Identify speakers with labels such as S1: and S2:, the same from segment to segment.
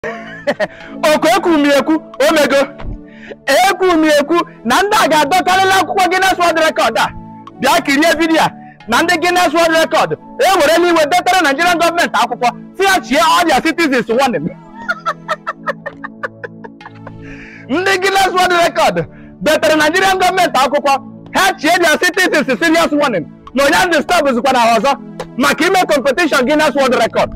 S1: oku ekwumi ekwu omego ekwumi ekwu na ndị a ga-adọkarịla akwụkwọ Guinness World Record a bịa kirie vidiyo a na ndị Guinness World Record ewerela iwe detara Nigerian gọọmenti akwụkwọ si ya chie ọrịa citizens warning ndị Guinness World Record detara Nigerian gọọmenti akwụkwọ ha chie their citizens serious warning na onye ndị stọbụzikwa na ha ọzọ maka ime competition Guinness World Record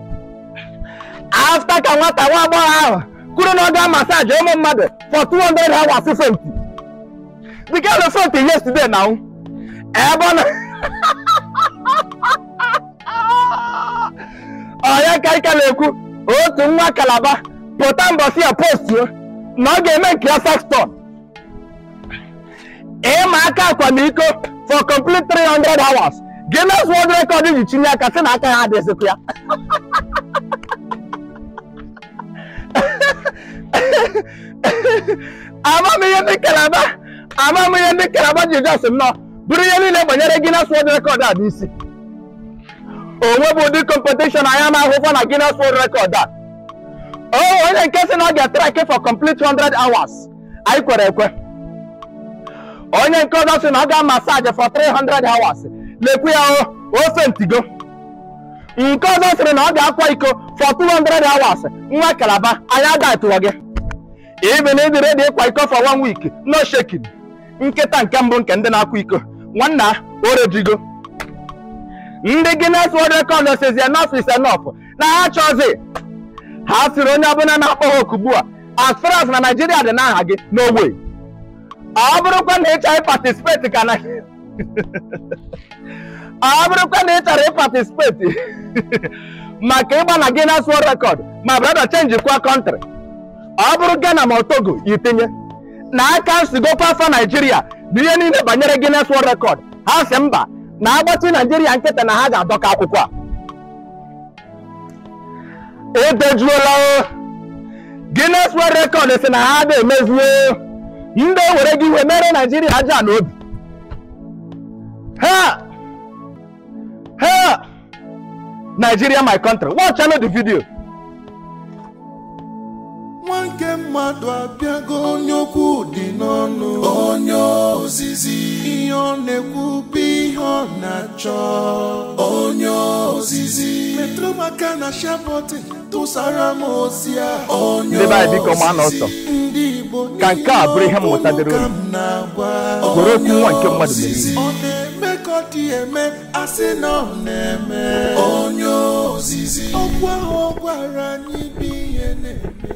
S1: afta ka nwata nwa agbọghọ ahụ kwuru na ọ ga masaji ụmụ mmadụ for 200 hours fenti the girl fenti yesterday na ebe ọ na onye ka ike na-ekwu otu nwa kalaba pụta mbọsi ya postuo na ọ ga-eme nke ya sexton ịma aka akwamiko for complete 300 hours Guinness World Record ji chinye aka sị na aka ya adịzikwa ya amam ihe ndị kalaba amam ihe ndị kalaba ji jos nnọọ bụrụ ihe niile banyere Guinness World Record a n'isi onwe bụ ụdị competition anya ma ahụkwa na Guinness World Record a o onye nke sị na ọ ga-atraki for complete 100 hours anyị kwere ekwe onye nke ọzọ sị na ọ ga-amasaji for 300 hours lekwu ya ofe ntigo nke ọzọ sịrị na ọ ga-akwa iko for 200 hours nwa kalaba anyị adatụwa gị ibi na ịdị redi ịkwa iko for one week no shaking nkịta nke mbụ nke ndị na-akwa iko nwanna orejigo ndị Guinness World Record sizi enough is enough na ha chọzi ha sịrị onye ọbụla na-akpọ ha oku ugbu a as far as na Nigeria dị n'aha gị n'ogbe ọ bụrụkwa na ị chọrọ ịpatisipeti ka na ọ bụrụkwa na ị chọrọ ịpatisipeti maka ịgba na Guinness World Record ma brother change kwa kọntrị ọ bụrụ Ghana ma Togo itinye na aka nsigokwa afọ Naijiria bụ ihe niile banyere Guinness World Record ha si mba na agbachi Naijiria nkịta na ha ga-adọka akwụkwọ a edejuola o Guinness World Record si na ha ada emezuo ndị ewere gị iwe mere Naijiria aja na obi ha ha Nigeria my country watch the video
S2: nwa nke mmadụ abịago onye okwu dị n'ọnụ onye ozizi ihe ọ na-ekwu bụ ihe ọ na-achọ onye ozizi metụrụ m aka na shabọtị tụsara m ozi a onye
S1: Ndị be anyị biko maa n'ọsọ.
S2: ndị Igbo
S1: Ka nke a bụrụ ihe mmụta dịrị unu.
S2: ka m na-agwa
S1: Were okwu nwa nke mmadụ mere
S2: ozizi. ọ na-eme ka ọ dị eme asị na ọ na-eme onye ozizi okwu ahụ ọ gwara anyị bụ ihe na-eme